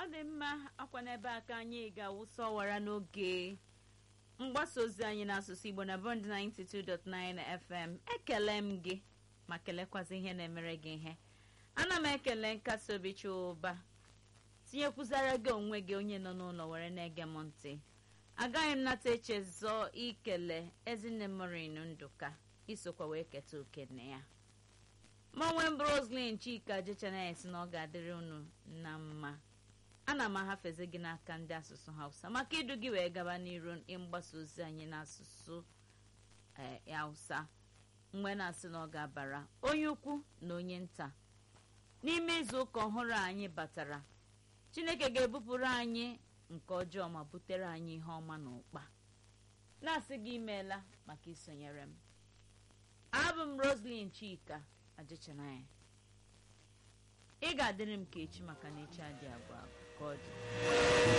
dị mma akwa n'ebe aka anyị ga-awụsa ọwara n'oge mgbasa ozi anyị n'asụsụ igbo na bond 92.9 fm ekele m gị ma kelekwazi ihe na-emere gị ihe ana m ekele nkasi obi ụba tinyekwuzara gị onwe gị onye nọ n'ụlọ were na-ege m ntị agaghị m nata echezọ ikele ezinne morin ndụka isokwa wee keta oke na ya manwe mbụ roslin chika jechanaya si na ọ ga-adịrị unu na mma ana m ahafezi gị n'aka ndị asụsụ hausa maka idu gị wee gaba n'iru mgbasa ozi anyị n'asụsụ hausa mgbe na-asị na ọ ga-abara onye ukwu na onye nta n'ime izu ụka ọhụrụ anyị batara chineke ga-ebupụrụ anyị nke ọjọọ ma butere anyị ihe ọma na ụkpa na-asị gị imeela maka isonyere m abụ m roslin chika ajịchanaya ị ga-adịrị m ka echi maka na echi adị abụọ ka ọ dị